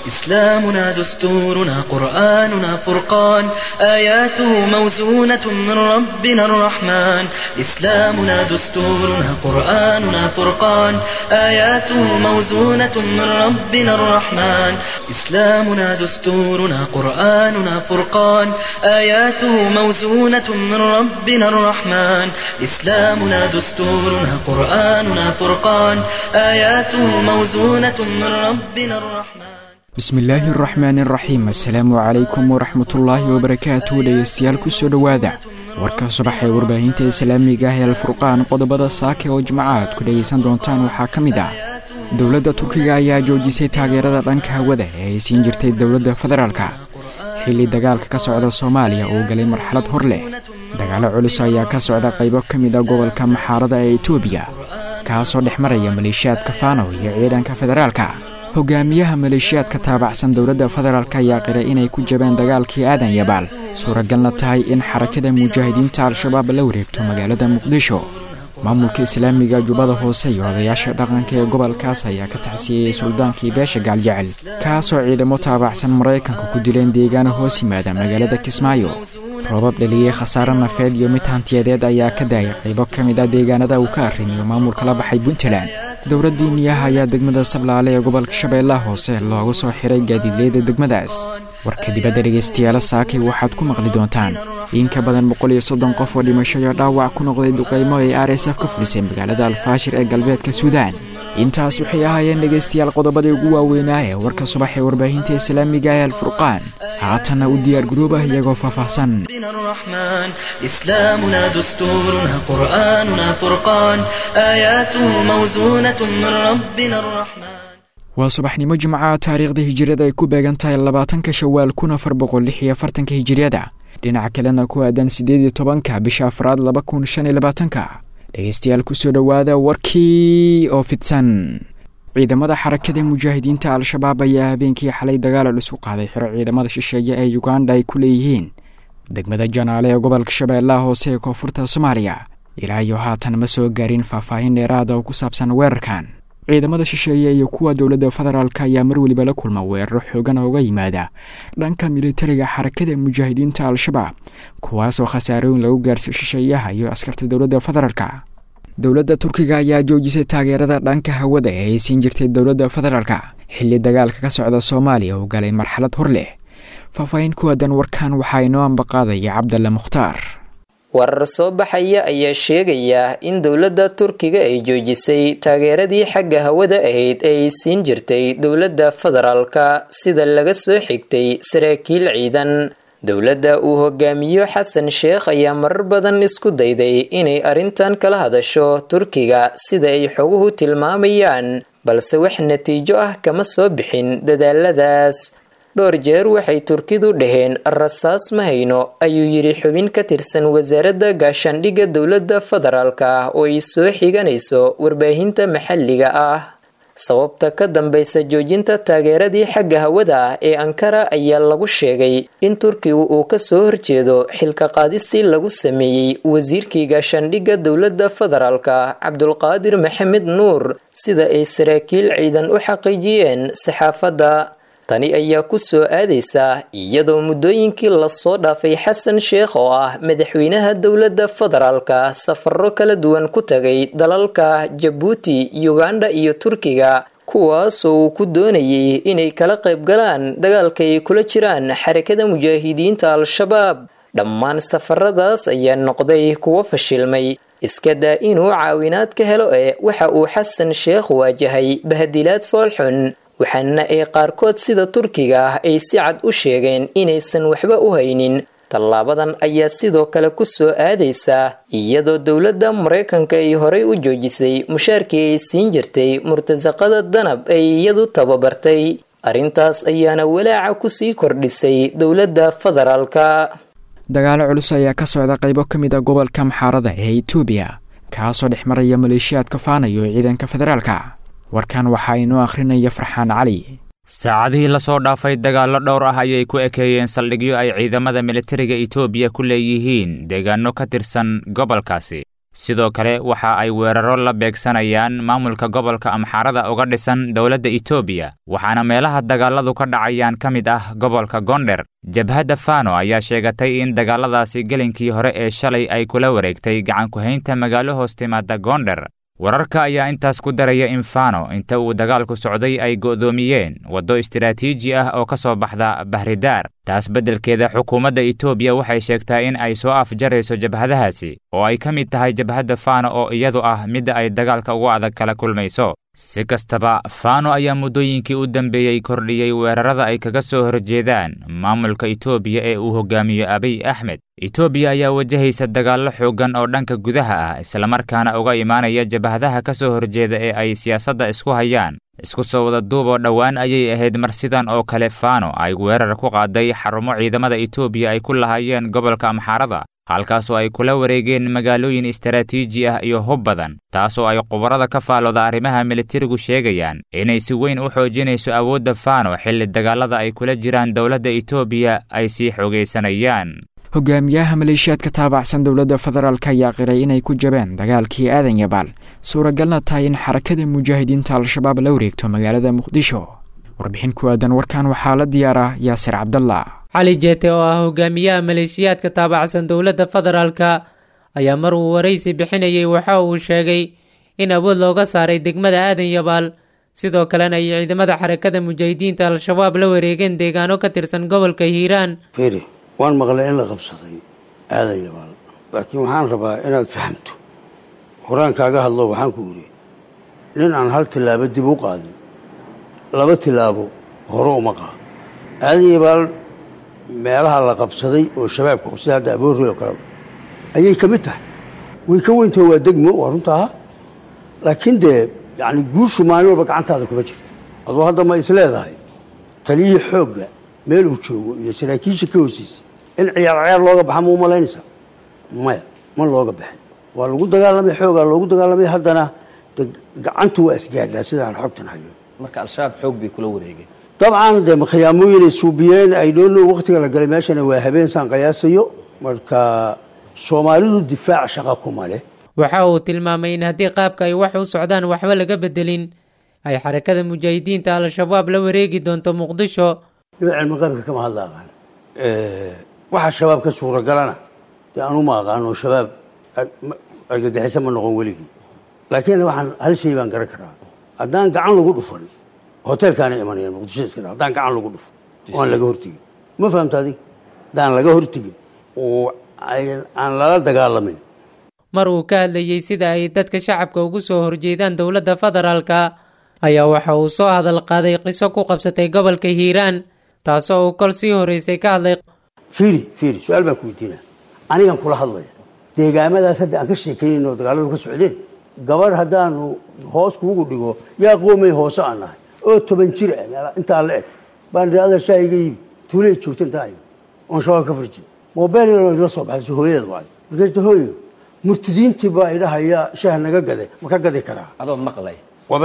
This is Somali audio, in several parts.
إسلامنا دستورنا قرآننا فرقان آياته موزونة من ربنا الرحمن إسلامنا دستورنا قرآننا فرقان آياته موزونة من ربنا الرحمن إسلامنا دستورنا قرآننا فرقان آياته موزونة من ربنا الرحمن إسلامنا دستورنا قرآننا فرقان آياته موزونة من ربنا الرحمن bismillaahi araxmaan araxiim assalaamu calaykum waraxmatullaahi wabarakaatu dhegeystayaal kusoo dhowaada warka subax ee warbaahinta islaamiga ah ee alfurqaan qodobada saake oo jimco aad ku dhegaysan doontaan waxaa ka mid ah dowladda turkiga ayaa joojisay taageerada dhanka hawada ee ay siin jirtay dowladda federaalka xilli dagaalka ka socda soomaaliya uu galay marxalad hor leh dagaalo culus ayaa ka socda qaybo ka mid a gobolka maxaarada ee etoobiya kaasoo dhex maraya maleeshiyaadka faanow iyo ciidanka federaalka hogaamiyaha maleeshiyaadka taabacsan dowladda federaalk ayaa qiray inay ku jabeen dagaalkii aadan yabaal suuragalna tahay in xarakada mujaahidiinta al-shabaab la wareegto magaalada muqdisho maamulka islaamiga jubbada hoose iyo odayaasha dhaqanka ee gobolkaas ayaa ka taxsiiyey suldaankii beesha gaaljecel kaasoo ciidamo taabacsan maraykanka ku dileen deegaano hoos yimaada magaalada kismaayo roobab dhaliyey khasaare nafeed iyo mid hantiyadeed ayaa ka daayay qaybo ka mid ah deegaanada uu ka arrimiyo maamulka la baxay puntland dowladdii niyaha ayaa degmada sablaale ee gobolka shabeellaha hoose loogu soo xiray gaadiidleyda degmadaas warka dibadda dhegaystayaala saakay waxaad ku maqli doontaan in ka badan boqol iyo soddon qof oo dhimasho iyo dhaawac ku noqday duqaymo ay r s f ka fulisay magaalada alfaashir ee galbeedka suudaan intaas waxay ahaayeen dhegaystayaal qodobadii ugu waaweynaa ee warka subax ee warbaahinta islaamiga ee alfurqaan haatanna u diyaar garoobah iyagoo faahfaahsan ربنا الرحمن إسلامنا دستورنا قرآننا فرقان آياته موزونة من ربنا الرحمن waa subaxnimo jimca taariikhda hijiriyada ay ku beegan tahay labaatanka shawaal kun afar boqol lix iyo afartanka hijiriyada dhinaca kalena ku aadan siddeed iyo tobanka bisha afraad laba kun shan iyo labaatanka dhegeystayaal kusoo dhowaada warkii oo fidsan ciidamada xarakada mujaahidiinta al-shabaab ayaa habeenkii xalay dagaal culus u qaaday xiro ciidamada shisheeye ee uganda ay ku leeyihiin degmada janaale ee gobolka shabeellaha hoose ee koonfurta soomaaliya ilaa iyo haatan ma soo gaarin faahfaahin dheeraada oo ku saabsan weerarkan ciidamada shisheeye iyo kuwa dowladda federaalk ayaa mar weliba la kulma weeraro xoogan ooga yimaada dhanka militariga xarakada mujaahidiinta al-shabaab kuwaasoo khasaarooyin lagu gaarsiyo shisheeyaha iyo askarta dowladda federaalka dowladda turkiga ayaa joojisay taageerada dhanka hawada ee ay siin jirtay dowladda federaalka xilli dagaalka ka socda soomaaliya uu galay marxalad hor leh faahfaahin ku aadan warkan waxaa inoo ambaqaadaya cabdalla mukhtaar warar soo baxaya ayaa sheegaya in dowladda turkiga ay joojisay taageeradii xagga hawada ahayd ee ay siin jirtay dowladda federaalka sida laga soo xigtay saraakiil ciidan dowladda uu hogaamiyo xasan sheekh ayaa marar badan isku dayday inay arrintan kala hadasho turkiga sida ay xoguhu tilmaamayaan balse wax natiijo ah kama soo bixin dadaaladaas dhowr jeer waxay turkidu dhaheen rasaas ma hayno ayuu yidhi xubin ka tirsan wasaaradda gaashaandhigga dowladda federaalka oo ay soo xiganayso warbaahinta maxalliga ah sababta ka dambaysa joojinta taageeradii xagga hawada ah ee ankara ayaa lagu sheegay in turkigu uu kasoo horjeedo xilka qaadistii lagu sameeyey wasiirkii gaashaandhigga dowladda federaalka cabdulqaadir maxamed nuur sida ay saraakiil ciidan u xaqiijiyeen saxaafadda tani ayaa ku soo aadaysa iyadoo muddooyinkii lasoo dhaafay xasan sheekh oo ah madaxweynaha dowladda federaalka safaro kala duwan ku tagay dalalka jabuuti uganda iyo turkiga kuwaasoo uu ku doonayay inay kala qayb galaan dagaalka ay kula jiraan xarakada mujaahidiinta al-shabaab dhammaan safaradaas ayaa noqday kuwo fashilmay iska daa inuu caawinaad ka helo ee waxa uu xasan sheekh waajahay bahadilaad foolxun waxaana ay qaarkood sida turkiga ah ay si cad u sheegeen inaysan waxba u haynin tallaabadan ayaa sidoo kale ku soo aadaysa iyadoo dowladda maraykanka ay horey u joojisay mushaarkii ay siin jirtay murtasaqada danab ay iyadu tababartay arrintaas ayaana walaaca kusii kordhisay dowladda federaalka dagaalo culus ayaa ka socda qaybo ka mid a gobolka maxaarada ee etoobiya kaasoo dhex maraya maleeshiyaadka faanayo ciidanka federaalka warkan waxaa inoo akhrinaya farxaan cali saacadihii lasoo dhaafay dagaallo dhowr ah ayay ku ekeeyeen saldhigyo ay ciidamada militariga etoobiya ku leeyihiin deegaano ka tirsan gobolkaasi sidoo kale waxa ay weeraro la beegsanayaan maamulka gobolka amxaarada uga dhisan dowladda etoobiya waxaana meelaha dagaaladu ka dhacayaan ka mid ah gobolka gondher jabhadda fano ayaa sheegatay in dagaaladaasi gelinkii hore ee shalay ay kula wareegtay gacanku-haynta magaalo hoos timaada gondher wararka ayaa intaas ku daraya in fano inta uu dagaalku socday ay go'doomiyeen waddo istiraatiiji ah oo ka soo baxda bahridaar taas beddelkeeda xukuumadda etoobiya waxay sheegtaa in ay soo afjarayso jabhadahaasi oo ay ka mid tahay jabhadda fano oo iyadu ah midda ay dagaalka ugu adag kala kulmayso si kastaba fano ayaa muddooyinkii u dambeeyey kordhiyey weerarada ay kaga soo horjeedaan maamulka etoobiya ee uu hogaamiyo abiy axmed etoobiya ayaa wajahaysa dagaallo xooggan oo dhanka gudaha ah islamarkaana uga imaanaya jabhadaha ka soo horjeeda ee ay siyaasadda isku hayaan isku soo wada duuboo dhowaan ayay ahayd mar sidan oo kale fano ay weerar ku qaaday xarumo ciidamada etoobiya ay ku lahaayeen gobolka amxaarada halkaasoo ay kula wareegeen magaalooyin istaraatiiji ah iyo hub badan taasoo ay khubarada ka faalooda arrimaha militarigu sheegayaan inay si weyn u xoojinayso awoodda fano xilli dagaalada ay kula jiraan dowladda etoobiya ay sii xoogaysanayaan hogaamiyaha maleeshiyaadka taabacsan dowladda federaalk ayaa qiray inay ku jabeen dagaalkii aadan yabaal suuragalna tahay in xarakada mujaahidiinta al-shabaab la wareegto magaalada muqdisho warbixin ku aadan warkan waxaa la diyaaraa yaasir cabdallah cali jeete oo ah hogaamiyaha maleeshiyaadka taabacsan dowladda federaalka ayaa mar uu waraysi bixinayay waxa uu sheegay in awood looga saaray degmada aadan yabaal sidoo kalena ay ciidamada xarakada mujaahidiinta al-shabaab la wareegeen deegaano ka tirsan gobolka hiiraan firi waan maqlay in la qabsaday aadan yabaal laakiin waxaan rabaa inaad fahamto horaan kaaga hadlo waxaan ku idhi nin aan hal tillaabo dib u qaadin laba tillaabo hore uma qaado aadan yabaal meelaha la qabsaday oo shabaabka qabsaday hadda aboorrey oo kaleba ayay ka mid tahay way ka weyntaho waa degmo waa runtaa laakiin dee yacni guushu maalin walba gacantaada kuma jirto aduu hadda ma is leedahay taliyihii xoogga meel uu joogo iyo saraakiisha ka hooseysa in ciyaar ciyaar looga baxa ma u malaynaysaa maya ma looga baxin waa lagu dagaalamay xoogaa loogu dagaalamay haddana de gacantu waa isgaadhaa sidaan xogtan hayo marka al-shabaab xoog bay kula wareegeen dabcan dee khiyaamooyinay suubiyeen ay dhoono waktiga la galay meeshana waa habeen saan qiyaasayo marka soomaalidu difaac shaqa kuma leh waxa uu tilmaamay in haddii qaabka ay wax u socdaan waxba laga bedelin ay xarakada mujaahidiinta al-shabaab la wareegi doonto muqdisho nin cilmi qaybka kama hadla aqaan waxa shabaab ka suuragalana dee anuma aqaano shabaab argagixiso ma noqon weligii laakiin waxaan hal shay baan garan karaa haddaan gacan lagu dhufan hoteelkaana imanayaan muqdisho iska haddaan gacan lagu dhufo oo aan laga hortegin ma fahamta adig haddaan laga hortegin oo aan lala dagaalamin mar uu ka hadlayey sida ay dadka shacabka ugu soo horjeedaan dowladda federaalka ayaa waxa uu soo hadal qaaday qiso ku qabsatay gobolka hiiraan taasoo uu kol sii horreysay ka hadlay fiiri fiiri su-aal baan ku weydiinaa anigan kula hadlaya deegaamadaas hadda aan ka sheekaynayno oo dagaaladu ka socdeen gabadh haddaanu hoos kuugu dhigo yaa qoomay hoose aan nahay oo toban jir ah meel intaa la eg baan idhi adaa shaah iga iibi tuulay joogta intaa ibi oon shabaab ka farjin moobeyl yaroo idla soo baxay so hooyadeed wacday markaasta hooyo murtidiintii baa idhahaya shaah naga gaday ma ka gadi karaa adoo maqlay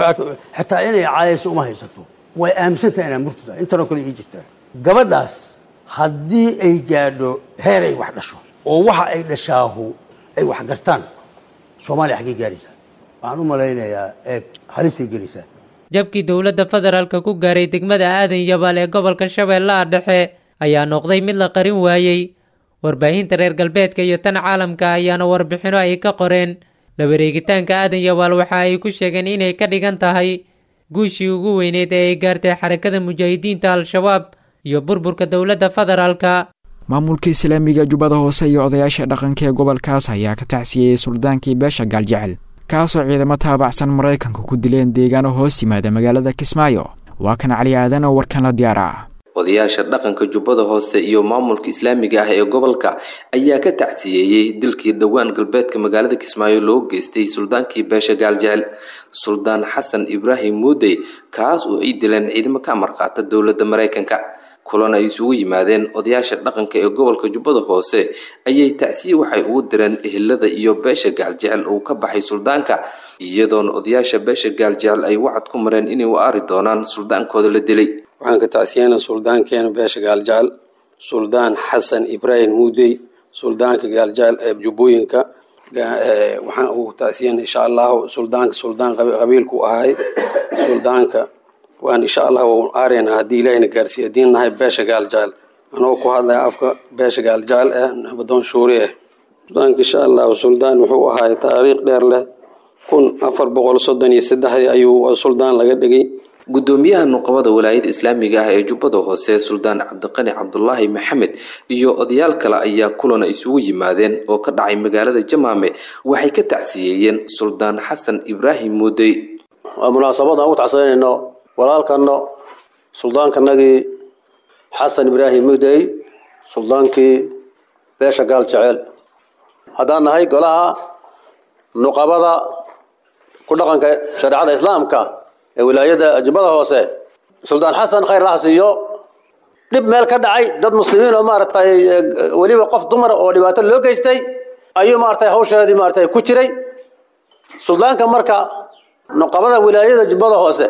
xataa inay caayayso uma haysato way aaminsantaha inaa murtida intanoo kale ii jirtaa gabadhaas haddii ay gaadho heer ay wax dhasho oo waxa ay dhashaahu ay wax gartaan soomaaliya xaggay gaaraysaa waxaan u malaynayaa eeg halisay gelaysaa jabkii dowladda federaalka ku gaaray degmada aadan yabaal ee gobolka shabeellaha dhexe ayaa noqday mid la qarin waayey warbaahinta reer galbeedka iyo tan caalamka ayaana warbixino ay ka qoreen la wareegitaanka aadan yabaal waxa ay ku sheegeen inay ka dhigan tahay guushii ugu weyneed ee ay gaartay xarakada mujaahidiinta al-shabaab iyo burburka dowladda federaalka maamulka islaamiga jubbada hoose iyo odayaasha dhaqanka ee gobolkaas ayaa ka tacsiyeyey suldaankii beesha gaaljecel kaasoo ciidamo taabacsan maraykanka ku dileen deegaano hoos yimaada magaalada kismaayo waa kan cali aadan oo warkan la diyaara odayaasha dhaqanka jubbada hoose iyo maamulka islaamiga ah ee gobolka ayaa ka tacsiyeeyey dilkii dhowaan galbeedka magaalada kismaayo loo geystay suldaankii beesha gaaljecel suldaan xasan ibraahim muudey kaas oo ay dileen ciidamo ka amar qaata dowladda maraykanka kulan ay isugu yimaadeen odayaasha dhaqanka ee gobolka jubbada hoose ayay tacsiye waxay ugu direen ehelada iyo beesha gaaljecel uu ka baxay suldaanka iyadoona odayaasha beesha gaaljecel ay wacad ku mareen inay u aari doonaan suldaankooda la dilay waxaan ka tacsiyeynaa suldaankeena beesha gaaljecel suldaan xasan ibraahim muudey suldaanka gaaljecel ee jubbooyinka waxaan ugu taasiyan insha allahu suldaanka suldaan qabiilku ahay suldaanka waan insha allah waan aarayna haddii ilaahayna gaarsiiya haddiin nahay beesha gaaljaal anagoo ku hadlaya afka beesha gaaljaal ah nabadoon shuuri ah suldaanka insha allahu suldaan wuxuu ahay taariikh dheer leh kun afar boqol soddon iyo saddexdii ayuu suldaan laga dhigay gudoomiyaha nuqabada walaayada islaamiga ah ee jubbada hoose suldaan cabdiqani cabdulaahi maxamed iyo odayaal kale ayaa kulana isugu yimaadeen oo ka dhacay magaalada jamaame waxay ka tacsiyeeyeen suldaan xasan ibraahim muudey waa munaasabad aan ugu tacsiyanayno walaalkano suldaankanagii xasan ibraahim muudey suldaankii beesha gaal jeceel haddaan nahay golaha nuqabada ku dhaqanka shareecada islaamka ee wilaayada jubbada hoose suldaan xasan khayr laha siiyo dhib meel ka dhacay dad muslimiin oo maaragtay weliba qof dumar oo dhibaato loo geystay ayuu maaragtay hawsheedii maaragtay ku jiray suldaanka marka nuqabada wilaayada jubbada hoose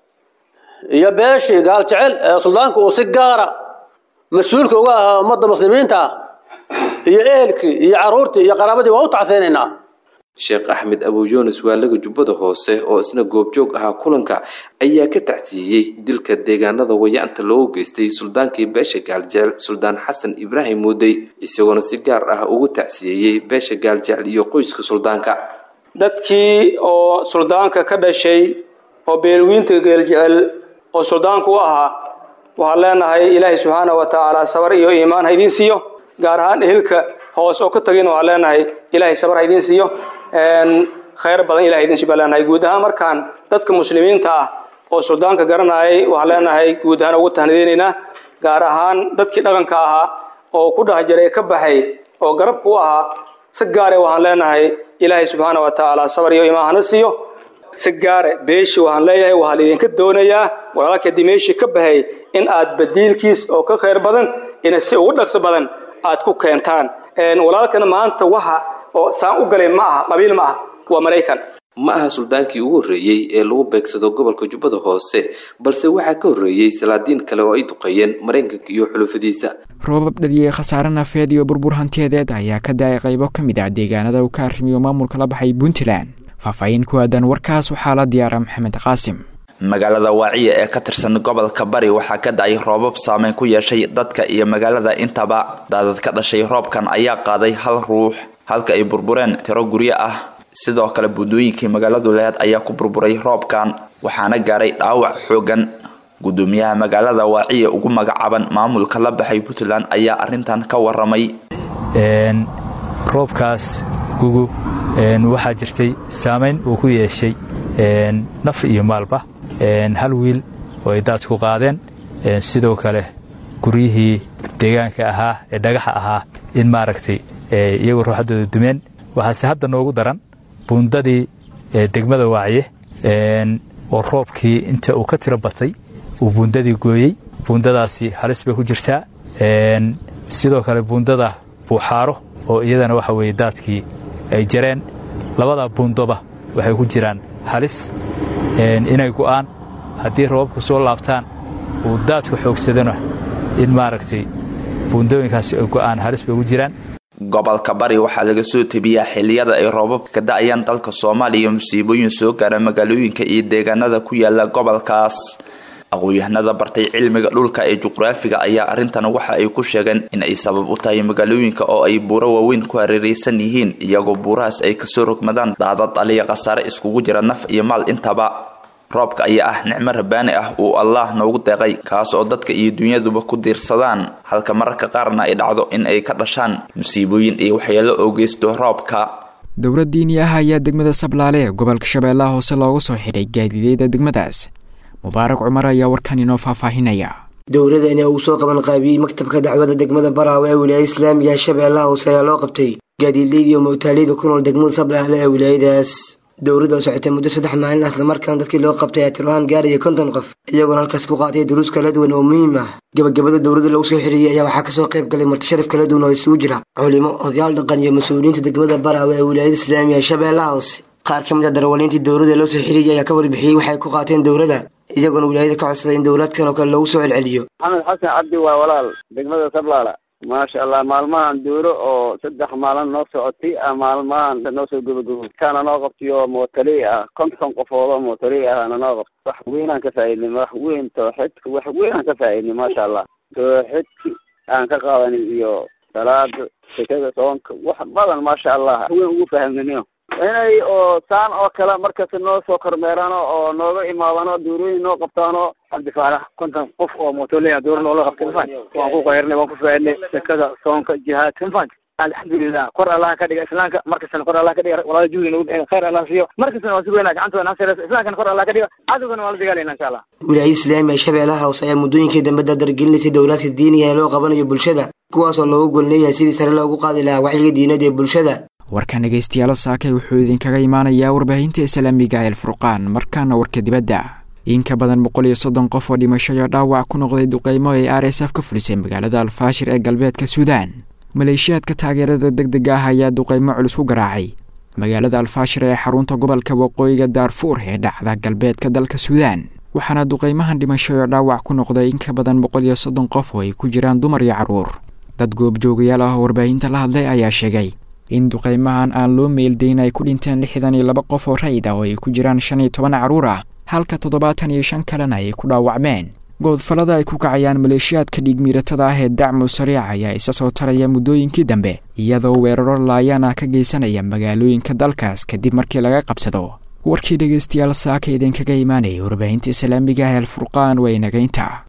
iyo beeshii gaal jecel ee suldaanku uu si gaara mas-uulka uga ahaa ummadda muslimiinta ah iyo ehelkii iyo caruurtii iyo qaraabadii waa u tacseynaynaa sheekh axmed abu yunis waalaga jubbada hoose oo isna goobjoog ahaa kulanka ayaa ka tacsiiyey dilka deegaanada wayaanta loogu geystay suldaankii beesha gaaljecel suldaan xasan ibraahim muudey isagoona si gaar ah ugu tacsiyeeyey beesha gaaljecel iyo qoyska suldaanka dadkii oo suldaanka ka dhashay oo beelwiinta geeljecel oo suldaanku u ahaa waxaan leenahay ilaahay subxaana wa tacaala sabar iyo iimaan ha idiin siiyo gaar ahaan ehelka hoos oo ka tagin waxaan leenahay ilaahay sabar ha idiin siiyo khayr badan ilahay idin siba leenahay guud ahaan markaan dadka muslimiinta ah oo suldaanka garanayay waxaan leenahay guud ahaan ugu tahnideynaynaa gaar ahaan dadkii dhaqanka ahaa oo ku dhex jiray ka baxay oo garabka u ahaa si gaare waxaan leenahay ilaahay subxaana wa tacaala sabar iyo imaan hana siiyo si gaare beeshi waxaan leeyahay waxaa laidinka doonayaa walaalka dimeeshi ka baxay in aad badiilkiis oo ka khayr badan ina si ugu dhaqso badan aad ku keentaan walaalkana maanta waxa oo saan u galay ma aha qabiil ma aha waa maraykan ma aha suldaankii ugu horreeyey ee lagu beegsado gobolka jubbada hoose balse waxaa ka horreeyey salaadiin kale oo ay duqeeyeen maraykanka iyo xulufadiisa roobab dhaliyey khasaare nafeed iyo burbur hantiyadeed ayaa ka da-ay qaybo ka mid ah deegaanada uu ka arrimiyo maamulka la baxay puntland faahfaahin ku aadan warkaas waxaa la diyaara maxamed qaasim magaalada waaciya ee ka tirsan gobolka bari waxaa ka dhacay roobab saameyn ku yeeshay dadka iyo magaalada intaba daadad ka dhashay roobkan ayaa qaaday hal ruux halka ay burbureen tiro guryo ah sidoo kale buddooyinkii magaaladu lehed ayaa ku burburay roobkan waxaana gaaray dhaawac xoogan gudoomiyaha magaalada waaciya ugu magacaaban maamulka la baxay puntland ayaa arintan ka waramay roobkaas gugu waxaa jirtay saamayn uu ku yeeshay naf iyo maalba hal wiil oo ay daadku qaadeen sidoo kale guryihii deegaanka ahaa ee dhagaxa ahaa in maaragtay iyagoo ruuxaddooda dumeen waxaase hadda noogu daran buundadii degmada waaciye oo roobkii inta uu ka tiro batay uu buundadii gooyey buundadaasi halis bay ku jirtaa sidoo kale buundada buuxaaro oo iyadana waxa weeye daadkii ay jareen labada buundoba waxay ku jiraan halis inay go'aan haddii rababku soo laabtaan uu daadku xoogsadana in maaragtay buundooyinkaasi ay go'aan halis bay ugu jiraan gobolka bari waxaa laga soo tebiyaa xiliyada ay roobabka ka da'ayaan dalka soomaaliya musiibooyin soo gaara magaalooyinka iyo deegaanada ku yaala gobolkaas aqoon-yahanada bartay cilmiga dhulka ee juqraafiga ayaa arrintan waxa ay ku sheegeen in ay sabab u tahay magaalooyinka oo ay buuro waaweyn ku hareeraysan yihiin iyagoo buurahaas ay kasoo rogmadaan daadad aliya khasaare iskugu jira naf iyo maal intaba roobka ayaa ah nicmo rabbaani ah uu allaah noogu deeqay kaas oo dadka iyo dunyaduba ku diirsadaan halka mararka qaarna ay dhacdo in ay ka dhashaan musiibooyin iyo waxyeelo oo geysto roobka dowlad diini ah ayaa degmada sablaale ee gobolka shabeellaha hoose loogu soo xidhay gaadideeda degmadaas mubaarak cumar ayaa warkan inoo faahfaahinaya dowladani uu soo qaban qaabiyey maktabka dacwada degmada baraawe ee wilaayada islaamiga shabeellaha hoose ayaa loo qabtay gaadiidleyda iyo mawtaaleyda ku nool degmada sablaale ee wilaayadaas dowladda oo socotay muddo saddex maalin islamarkaana dadkii loo qabtay ayaa tirohaan gaaraya konton qof iyagoona halkaas ku qaatay duruus kala duwan oo muhiim ah gabagabada dowladda lagu soo xiriiriyey ayaa waxaa kasoo qayb galay martisharaf kala duwan oo isugu jira culimo odayaal dhaqan iyo mas-uuliyiinta degmada baraawe ee wilaayada islaamiga shabeellaha hoose qaar ka mid a darawaliintii dowladda loo soo xiriiriyay ayaa ka warbixiyey waxay ku qaateen dowladda iyagoona wilaayada ka codsaday in dowlaadkan oo kale lagu soo celceliyo maxamed xasan cabdi waa walaal degmada sablaala maasha allah maalmahan duuro oo saddex maalin noo socotay a maalmahan noo soo gabagabo kaana noo qabtayo mootali ah konton qofood oo mootali ahna noo qabta wax weynaan ka faaidnay wax weyn tooxidka wax weynaan ka faaidnay maasha allah tooxidki aan ka qaadanay iyo salaada sekada soonka wax badan maasha allah wax weyn ugu fahamnaniyo inay oo saan oo kale markasta noo soo kormeerano oo nooga imaadano duurooyin noo qabtaano cabdifaalax konton qof oo mootolea duuro noola qabtay mafan waan ku qayrnay waan ku faaidnay sekada soonka jihaadka mafan alxamdulilah kor allaha ka dhiga islaamka markastana kor allah ka dhiga walaala juhdi nagu bixin khayr allah siiyo markastana waan sugayna gacantooda nasiraysa islaamkana kor allah ka dhiga cadowgana waan la dagaalayna insha allah wilaayada islaamiga shabeellaha hoose ayaa muddooyinkii dambe dardargelinaysay dowlaadka diiniga ee loo qabanayo bulshada kuwaasoo loogu golleeyahay sidii sare loogu qaadi lahaa wacyiga diinada ee bulshada warkan dhegaystayaal saakay wuxuu idinkaga imaanayaa warbaahinta islaamiga el furqaan markaana warka dibadda in ka badan boqol iyo soddon qof oo dhimasho iyo dhaawac ku noqday duqeymo ay r s f ka fulisay magaalada alfaashir ee galbeedka suudaan maleeshiyaadka taageerada deg dega ah ayaa duqeymo culus ku garaacay magaalada alfaashir ee xarunta gobolka waqooyiga daarfuur ee dhacda galbeedka dalka suudaan waxaana duqeymahan dhimasho iyo dhaawac ku noqday in ka badan boqol iyo soddon qof oo ay ku jiraan dumar iyo carruur dad goobjoogayaal ah oo warbaahinta la hadlay ayaa sheegay in duqeymahan aan loo meeldayn ay ku dhinteen lixdan iyo laba qof oo rayid ah oo ay ku jiraan shan iyo toban carruur ah halka toddobaatan iyo shan kalena ay ku dhaawacmeen goodfallada ay ku kacayaan maleeshiyaadka dhiigmiiratada ah ee dacmu sariic ayaa isa soo taraya muddooyinkii dambe iyadoo weeraro laayaan ah ka geysanaya magaalooyinka dalkaas kadib markii laga qabsado warkii dhegaystayaal saaka idinkaga imaanayay warbaahinta islaamiga ah el furqaan waa inagaynta